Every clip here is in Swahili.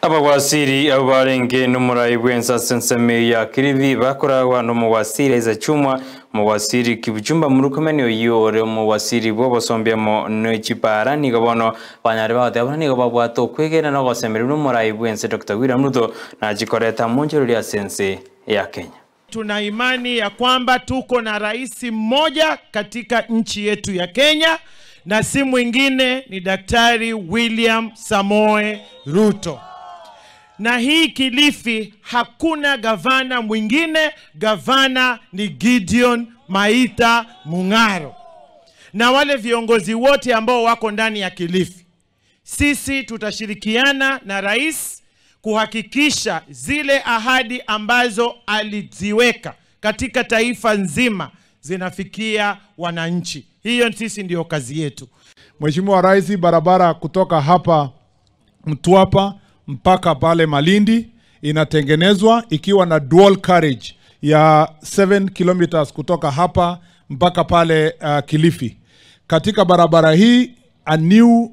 abawasiri abo barenge n'umurayi bwensa senseme ya kirivi bakoragwa n'umuwasiri aiza chumwa muwasiri kibuchumba murukomeni oyore muwasiri bwo bosombyamo n'ekipara nigo bono banyari bagote abona nigo babwata okwegera nogosemerera n'umurayi bwense dr william ruto nachikoreta munjero lya sense ya kenya Tuna imani ya kwamba tuko na rais mmoja katika nchi yetu ya Kenya na si mwingine ni Daktari William Samoe Ruto. Na hii Kilifi hakuna gavana mwingine, gavana ni Gideon Maitha Mung'aro na wale viongozi wote ambao wako ndani ya Kilifi. Sisi tutashirikiana na rais kuhakikisha zile ahadi ambazo aliziweka katika taifa nzima zinafikia wananchi. Hiyo sisi ndiyo kazi yetu. Mheshimiwa Rais, barabara kutoka hapa Mtwapa mpaka pale Malindi inatengenezwa ikiwa na dual carriage ya 7 kilometers kutoka hapa mpaka pale uh, Kilifi. Katika barabara hii a new uh,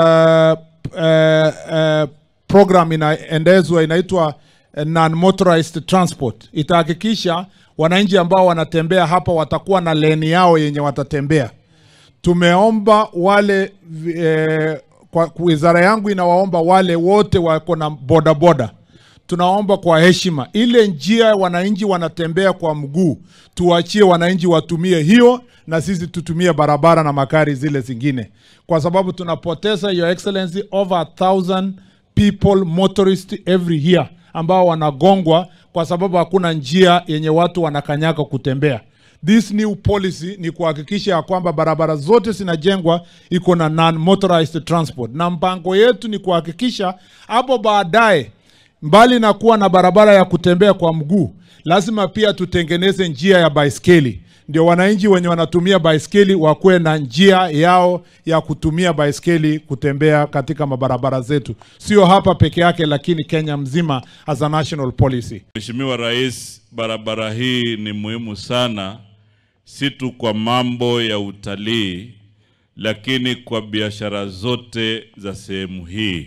uh, uh, program inaendezwa inaitwa uh, non-motorized transport. Itahakikisha wananchi ambao wanatembea hapa watakuwa na leni yao yenye watatembea tumeomba wale eh, kwa wizara yangu inawaomba wale wote wako na bodaboda tunaomba kwa heshima ile njia wananchi wanatembea kwa mguu tuachie wananchi watumie hiyo na sisi tutumie barabara na magari zile zingine kwa sababu tunapoteza your excellency over a thousand people motorist every year ambao wanagongwa kwa sababu hakuna njia yenye watu wanakanyaga kutembea this new policy ni kuhakikisha ya kwamba barabara zote zinajengwa iko na non motorized transport, na mpango yetu ni kuhakikisha hapo baadaye, mbali na kuwa na barabara ya kutembea kwa mguu, lazima pia tutengeneze njia ya baiskeli, ndio wananchi wenye wanatumia baiskeli wakuwe na njia yao ya kutumia baiskeli kutembea katika mabarabara zetu, sio hapa peke yake, lakini Kenya mzima as a national policy. Mheshimiwa Rais, barabara hii ni muhimu sana, si tu kwa mambo ya utalii, lakini kwa biashara zote za sehemu hii,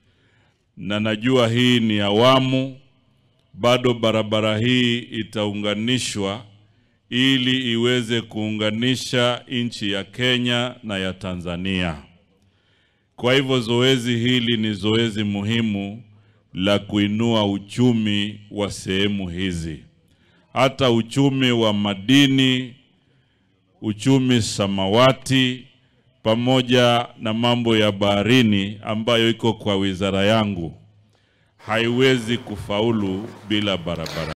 na najua hii ni awamu, bado barabara hii itaunganishwa ili iweze kuunganisha nchi ya Kenya na ya Tanzania. Kwa hivyo zoezi hili ni zoezi muhimu la kuinua uchumi wa sehemu hizi, hata uchumi wa madini, uchumi samawati, pamoja na mambo ya baharini ambayo iko kwa wizara yangu, haiwezi kufaulu bila barabara.